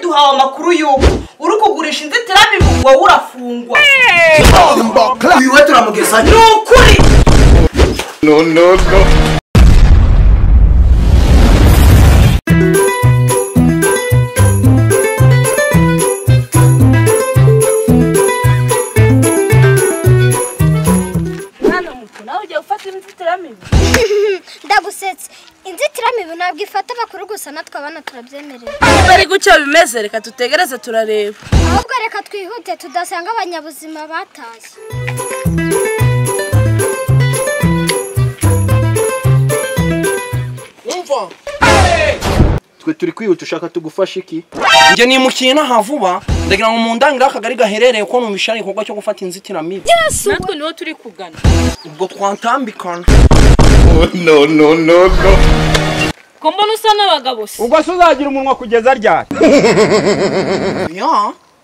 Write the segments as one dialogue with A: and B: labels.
A: duhawe amakuru y'uko uri kugurisha inzitiramibu wowe urafungwa
B: uyu we turamugezayo
A: ni ukuri
C: No, no, no.
D: mwana muto nawe ugiye gufata inzitiramibu
E: ndagusetse inzitiramibu ntabwo ifata abakuru gusa natwe abana turabyemerera
D: niba ari gutyo bimeze reka dutegereze turareba
E: ahubwo reka twihute tudasanga abanyabuzima batashye
F: twe turi kwihuta ushaka tugufasha iki
B: njye nimukiye inaha vuba ndagira ngo mu ndangire akagari gaherereye ko numvishije ari igikorwa cyo gufata inzitiramibu
G: natwe niho turi kugana
B: ubwo twatambikana
C: Oh, no, no, no, no.
G: ko mbona usa n'abagabo se
F: ubwo se uzagira umunwa kugeza ryari
B: ya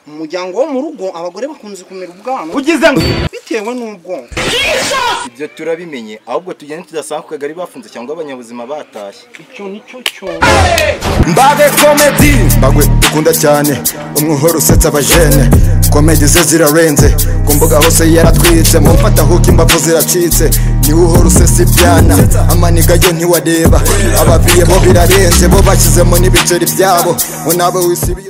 B: mu muryango wo mu rugo abagore bakunze kumera ubwanwa
F: ugize ngo
B: bitewe n'ubwonko
C: Ibyo turabimenye ahubwo tugende tudasanga ku kagari bafunze cyangwa abanyabuzima batashye.
B: icyo nicyo cyo
H: mbage komedi mbagwe dukunda cyane umwuhoro usetsa abajene komedi ze zirarenze ku mbuga hose yaratwitse mu mfatahuka imbavu ziracitse niwe uhora usesa ibyana amaniga yo ntiwareba ababiye bo birarenze bo bashyizemo n'ibiceri byabo ngo nawe wisibiye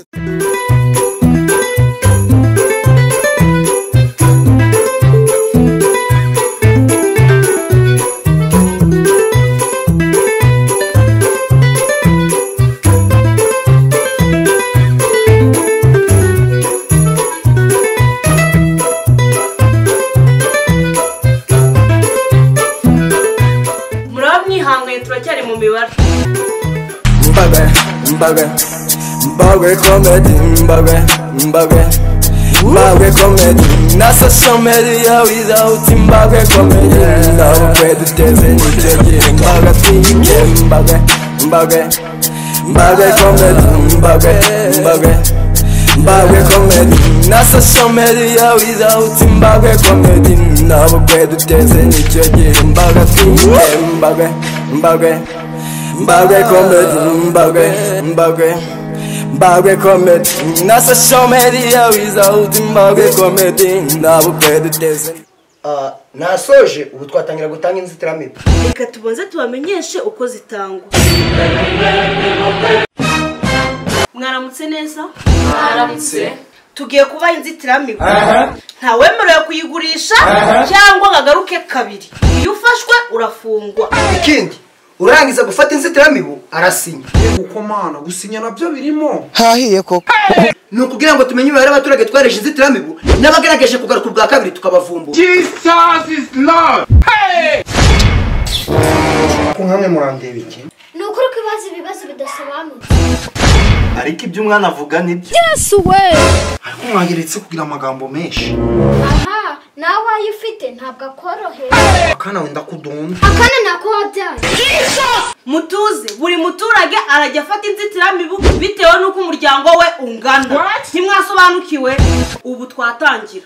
A: muraba mwihanganye turacyari mu mibare
H: mbage mbage mbage komedi mbage mbage mbage komedi nasa somedi ya without mbage komedi ndaho kwe duteze n'icyogere mbage twige mbage mbage mbage komedi mbage mbage mbage komedi nasa somedi ya without mbage komedi ndaho kwe duteze n'icyogere mbage twige mbage mbage Mbagwe comedy, mbagwe, mbagwe Mbagwe comedy, nasa shomedi ya wizawuti Mbagwe comedy, ndabukwe duteze
B: nasoje ubu twatangira gutanga inzitiramibu
A: reka tubanze tubamenyeshe uko zitangwa mwaramutse neza
G: mwaramutse
A: tugiye kubaha inzitiramibu ntawemerewe kuyigurisha cyangwa ngo agaruke kabiri iyo ufashwe urafungwa
B: ikindi urangiza gufata inzitiramibu arasinya
I: kuko mana gusinya nabyo birimo
B: hahiye koko ni ukugira ngo tumenye imibare y'abaturage twareje inzitiramibu n'abagaragaje kugaruka ubwa kabiri tukabavumbura
I: jesus is love
B: ko nkamwe murandeba iki
E: ni ukuri ko ibibazo ibibazo bidasobanutse
C: Ariko ibyo umwana avuga nibyo.
B: ariko mwageretse kugira amagambo menshi
E: aha nawe wayo ufite ntabwo akoroheye
B: akana wenda kudunda
E: akana nako wabyaye
A: mutuze buri muturage arajya afata inzitiramibu bitewe n'uko umuryango we ungana ntimwasobanukiwe ubu twatangira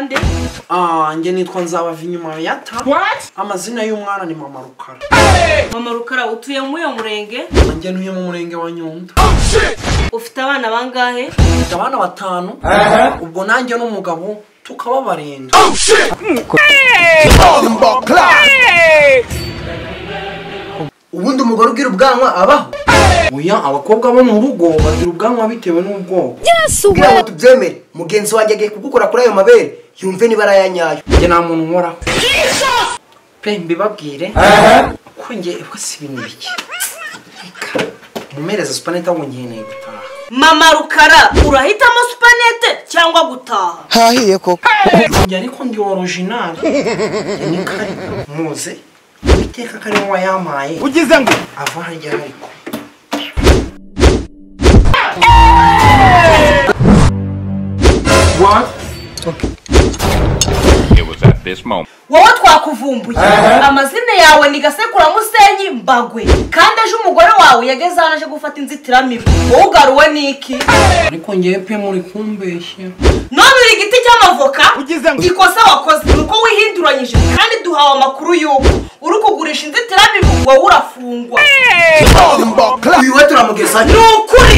A: nde
B: Ah, njye nitwa nzabava inyuma ya ta amazina y'umwana ni mama rukara
A: mama rukara utuye muri uyu murenge
B: njye ntuye mu murenge wa nyundo
A: ufite abana bangahe
B: mfite abana batanu ubwo nanjye n'umugabo tukaba barindwi
C: ubundi umugore ugira ubwanwa abaho
B: oya abakobwa bo mu rugo bagira ubwanwa bitewe n'ubwoko
C: kugira ngo tubyemere mugenzi wanjye agiye kugukora kuri ayo mabere yumve niba ari ayanyayo
B: njye nta muntu nkoraho pe mbibabwire ko njye iwa si ibintu bike Reka, mumereze supanete ahubwo ngiye nayo gutaha
A: mama rukara urahitamo supanete cyangwa gutaha
B: njye ariko ndi orojinali ni kare muze uwiteka ko ari wowe wayampaye
J: ugize ngo
B: ava harya ariko
A: wowe twakuvumbuye amazina yawe ni gasekuramusenyi mbagwe kandi ejo umugore wawe yageze aho aje gufata inzitiramibu wowe ugaruwe n'iki
B: ariko ngewe pe muri kumbeshya
A: none uri igiti cy'amavoka
J: Ugize ngo-
A: ikosa wakoze ni uko wihinduranyije kandi duhawe amakuru y'uko uri kugurisha inzitiramibu wowe urafungwa
C: uyu we turamugezayo
A: ni ukuri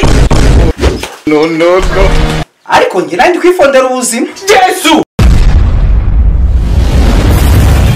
B: ariko ngira ndi kwifondera ubuzima yesu